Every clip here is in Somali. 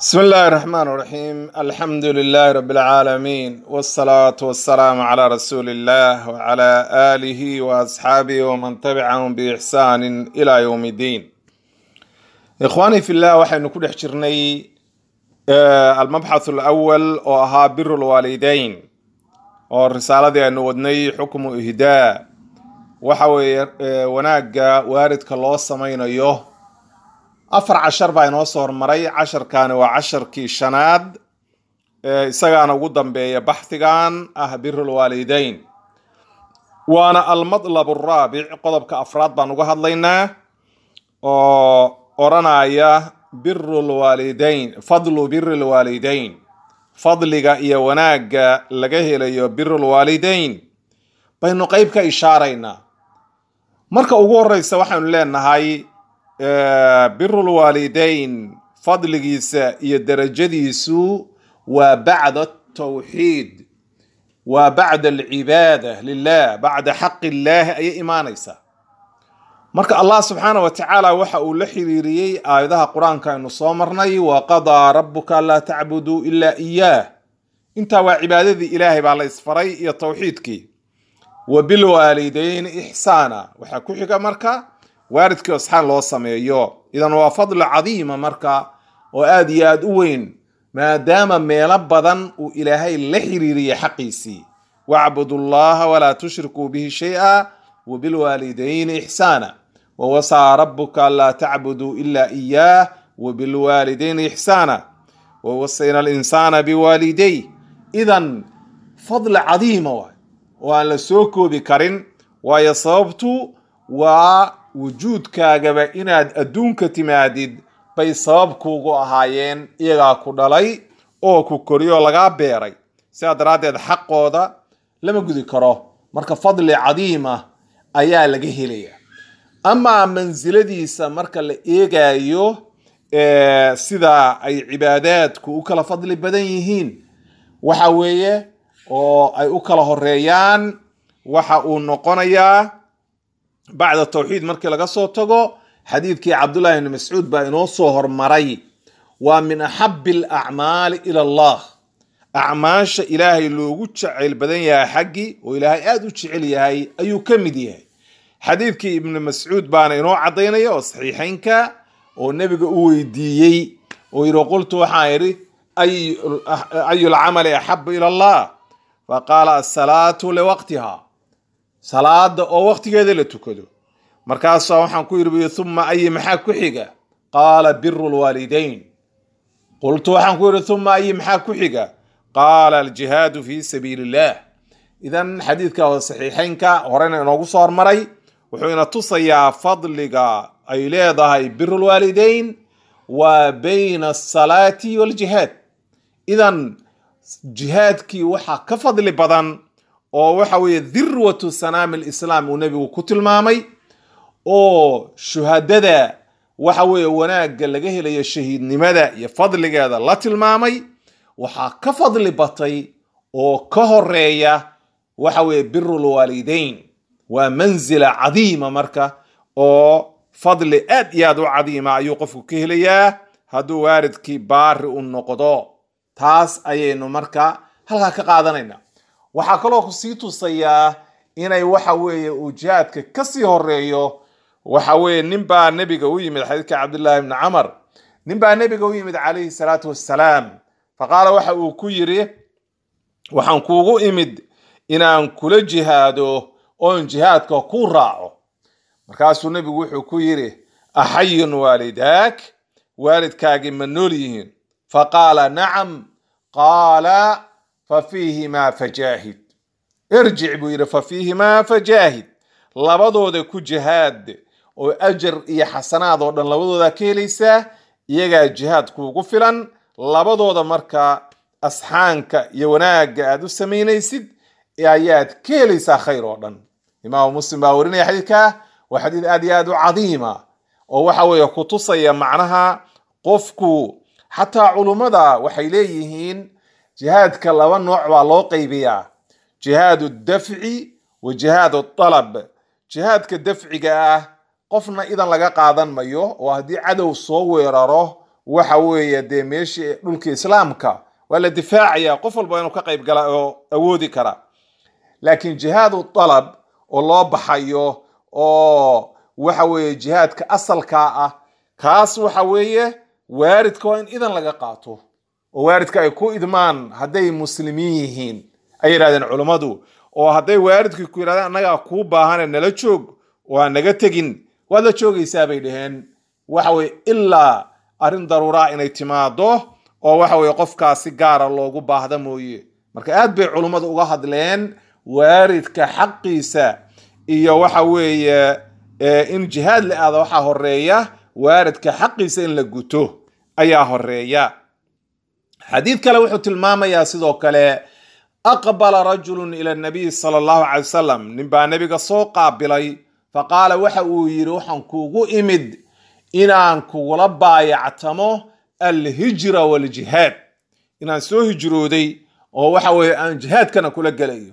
بسم الله الرحمن الرحيم الحمد لله رب العالمين والصلاة والسلام على رسول الله وعلى آله وأصحابه ومن تبعهم بإحسان إلى يوم الدين إخواني في الله وحين نكون حجرني آه، المبحث الأول وأها بر الوالدين والرسالة أن ودني حكم إهداء وحوي آه، وناقة وارد كالله سمين أيوه afar cashar baa inoo soo hormaray casharkaani waa casharkii shanaad ee isagaana ugu dambeeya baxdigan ah birul waalideyn waana almadlab araabic qodobka afraad baan uga hadlaynaa oo odhanaya birul waalideyn fadlu biril waalideyn fadliga iyo wanaagga laga helayo birul waalideyn baynu qeyb ka ishaaraynaa marka ugu horeysa waxaynu leenahay birul waalideyn fadligiisa iyo darajadiisu waa bacda tawxiid waa bacda alcibaada lilah bacda xaqi illaahi ayay imaanaysaa marka allah subxaana wa tacaala waxa uu la xiriiriyey aayadaha qur-aanka aynu soo marnay wa qadaa rabuka anlaa tacbuduu ilaa iyaah intaa waa cibaadadii ilaahay baa la isfaray iyo tawxiidkii wa bilwaalideyni ixsaana waxaa ku xiga marka waaridkii asxaan loo sameeyo idan waa fadli cadiima marka oo aada iyo aada u weyn maadaama meelo badan uu ilaahay la xiriiriyey xaqiisii wacbudu llaha walaa tushrikuu bihi shay-a wabilwaalidayni ixsaana wawasaa rabuka anlaa tacbuduu ilaa iyaah wabilwaalidayni ixsaana wawasayna alinsaana biwaalidey idan fadli cadiima waay oo aan la soo koobi karin waayo sababtu waa wujuudkaagaba inaad adduunka timaadid bay sabab kuugu ahaayeen iyagaa ku dhalay oo ku koriyo lagaa beeray sidaa daraaddeed xaqooda lama gudi karo marka fadli cadiima ayaa laga helaya amaa mansiladiisa marka la eegayo sida ay cibaadaadku u kala fadli badan yihiin waxa weeye oo ay u kala horeeyaan waxa uu noqonayaa bacda tawxiid markii laga soo tago xadiidkii cabdullahi bni mascuud baa inoo soo hormaray waa min axabi alacmaali ila allah acmaasha ilaahay loogu jacayl badan yahay xaggii oo ilaahay aada u jecel yahay ayuu ka mid yahay xadiidkii ibni mascuud baana inoo caddaynaya oo saxiixeynka oo nebiga u weydiiyey oo yidhi qultu waxaan idhi ayu lcamali axabu ila allah faqaala asalaatu liwaqtiha salaada oo waqtigeeda la tukado markaasaa waxaan ku yidhi uma ayi maxaa ku xiga qaala biru lwaalideyn qultu waxaan ku yidhi uma ayi maxaa ku xiga qaala aljihaadu fi sabiili illah idan xadiidka oo saxiixeynka horena inoogu soo hormaray wuxuu ina tusayaa fadliga ay leedahay biru lwaalideyn waa bayna asalaati waljihaad idan jihaadkii waxaa ka fadli badan oo waxa weeye dirwatu sanaami lislaam uu nebigu ku tilmaamay oo shuhadada waxa weeye wanaagga laga helayo shahiidnimada iyo fadligeeda la tilmaamay waxaa ka fadli batay oo ka horeeya waxa weeye biru lwaalideyn waa mansila cadiima marka oo fadli aad iyo aad u cadiima ayuu qofku ka helayaa hadduu waalidkii baari u noqdo taas ayaynu marka halkaa ka qaadanayna waxaa kaloo ku sii tusayaa inay waxa weeye uu jihaadka kasii horeeyo waxa weeye nin baa nebiga u yimid xadiidka cabdullaahi bni camar nin baa nebiga u yimid calayhi salaatu wassalaam faqaala waxa uu ku yidhi waxaan kuugu imid inaan kula jihaado oon jihaadka ku raaco markaasuu nebigu wuxuu ku yidhi axayun waalidaak waalidkaagii ma nool yihiin faqaala nacam qaala fafiihimaa fajaahid irjic buu yidhi fafiihimaa fajaahid labadooda ku jihaad oo ajar iyo xasanaad oo dhan labadooda ka helaysaa iyagaa jihaad kuugu filan labadooda marka asxaanka iyo wanaagga aad u samaynaysid ayaad ka helaysaa khayr oo dhan imaamu muslim baa warinaya xadiidka waa xadiid aad iyo aad u cadiima oo waxa weeye kutusaya macnaha qofku xataa culummada waxay leeyihiin jihaadka laba nooc baa loo qaybiyaa jihaadu dafci wa jihaadu dalab jihaadka dafciga ah qofna idan laga qaadan mayo oo haddii cadow soo weeraro waxa weeye dee meeshii dhulka islaamka waa la difaacaya qof walba inuu ka qayb gala oo awoodi kara laakiin jihaadu dalab oo loo baxayo oo waxa weeye jihaadka asalkaa ah kaas waxa weeye waaridka waa in idan laga qaato oo waaridka ay ku idmaan hadday muslimiin yihiin ay yidhahdeen culummadu oo hadday waaridkii ku yidhahdeen annagaa kuu baahane nala joog oo aan naga tegin waad la joogaysaa bay dhaheen waxa weye ilaa arrin daruuraa inay timaado oo waxa weye qofkaas si gaara loogu baahda mooye marka aad bay culummadu uga hadleen waaridka xaqiisa iyo waxa weeye in jihaad la aado waxaa horeeya waaridka xaqiisa in la guto ayaa horeeya xadiid kale wuxuu tilmaamayaa sidoo kale aqbala rajulun ila nabiy sala allahu calay wasalam nin baa nebiga soo qaabilay faqaala waxa uu yidhi waxaan kuugu imid inaan kugula baayactamo alhijra waljihaad inaan soo hijrooday oo waxa weeye aan jihaadkana kula gelayo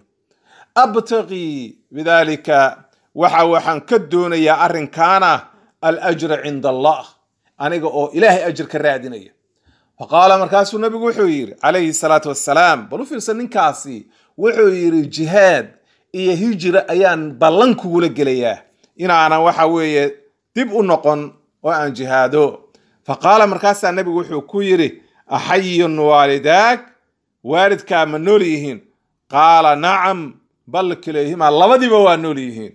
abtaqii bidalika waxa waxaan ka doonayaa arrinkaana alajra cinda allah aniga oo ilaahay ajir ka raadinaya faqaala markaasuu nabigu wuxuu yidhi calayhi salaatu wassalaam bal u fiirsan ninkaasi wuxuu yidhi jihaad iyo hijra ayaan ballan kugula gelayaa inaanan waxa weeye dib u noqon oo aan jihaado faqaala markaasaa nabigu wuxuu ku yidhi axayun waalidaag waalidkaa ma nool yihiin qaala nacam bal kilayhima labadiiba waa nool yihiin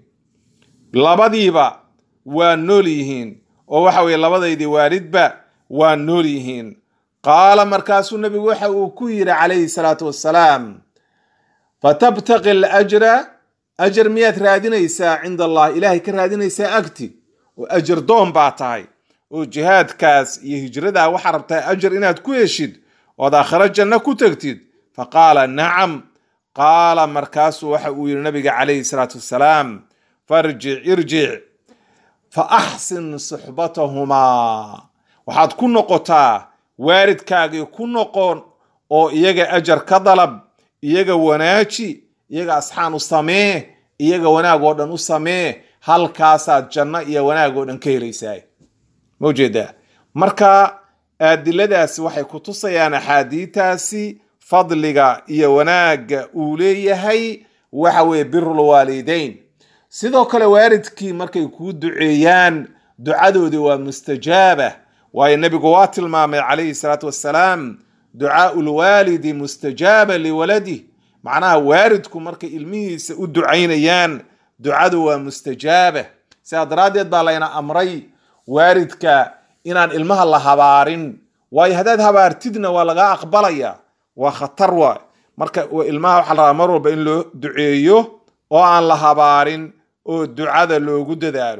labadiiba waa nool yihiin oo waxa weye labadaydii waalidba waa nool yihiin qaala markaasuu nabigu waxa uu ku yidhi calayhi salaatu wassalaam fatabtaqi alajra ajar miyaad raadinaysaa cinda allah ilaahay ka raadinaysaa agti oo ajar doon baa tahay oo jihaadkaas iyo hijradaa waxaa rabtaa ajar inaad ku heshid ood aakhiro janno ku tegtid faqaala nacam qaala markaasuu waxa uu yidhi nabiga calayhi salaatu wassalaam farjic irjic fa axsin suxbatahumaa waxaad ku noqotaa waalidkaagii ku noqon oo iyaga ajar ka dalab iyaga wanaaji iyaga asxaan u samee iyaga wanaag oo dhan u samee halkaasaad janno iyo wanaag oo dhan ka helaysaa ma ujeedaa marka adiladaasi waxay ku tusayaan axaadiitaasi fadliga iyo wanaagga uu leeyahay waxa weeye birul waalideyn sidoo kale waalidkii markay kuu duceeyaan ducadoodii waa mustajaaba waayo nebigu waa tilmaamay calayhi salaatu wassalaam ducaau lwaalidi mustajaaba liwaladih macnaha waalidku markay ilmihiisa u ducaynayaan ducadu waa mustajaaba sidaa daraaddeed baa layna amray waalidka inaan ilmaha la habaarin waayo haddaad habaartidna waa lagaa aqbalaya waa khatar waay marka ilmaha waxaa la rabaa mar walba in loo duceeyo oo aan la habaarin oo ducada loogu dadaalo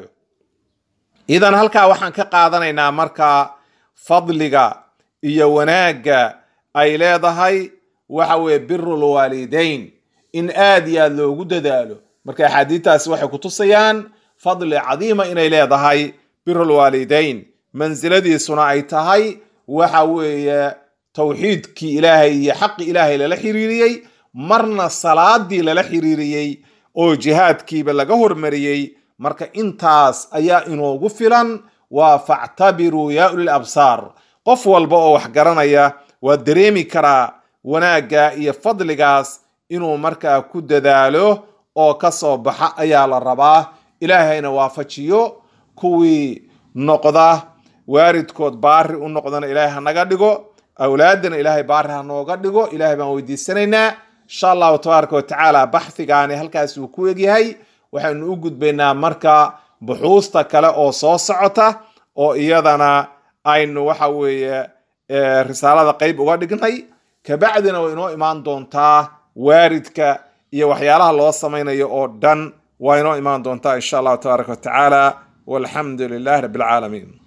idan halkaa waxaan ka qaadanaynaa marka fadliga iyo wanaagga ay leedahay waxa weeye birul waalidayn in aad iyo aad loogu dadaalo marka axaadiidtaasi waxay ku tusayaan fadli cadiima inay leedahay birul waalidayn mansiladiisuna ay tahay waxa weeye towxiidkii ilaahay iyo xaqi ilaahay lala xiriiriyey marna salaadii lala xiriiriyey oo jihaadkiiba laga hormariyey marka intaas ayaa inoogu filan waa factabiruu yaa ulil absaar qof walba oo wax garanaya waa dareemi karaa wanaagga iyo fadligaas inuu markaa ku dadaalo oo ka soo baxa ayaa la rabaa ilaahayna waafajiyo kuwii noqda waalidkood baari u noqdana ilaahay hanaga dhigo awlaadana ilaahay baari ha nooga dhigo ilaahay baan weydiisanaynaa insha allahu tabaaraka watacaala baxhigaani halkaas uu ku egyahay waxaynu u gudbaynaa marka buxuusta kale oo soo socota oo iyadana aynu waxa weeye risaalada qeyb uga dhignay kabacdina way inoo imaan doontaa waaridka iyo waxyaalaha loo samaynayo oo dhan waa inoo imaan doontaa insha allahu tabaaraka watacaala walxamdu lilahi rabbi alcaalamiin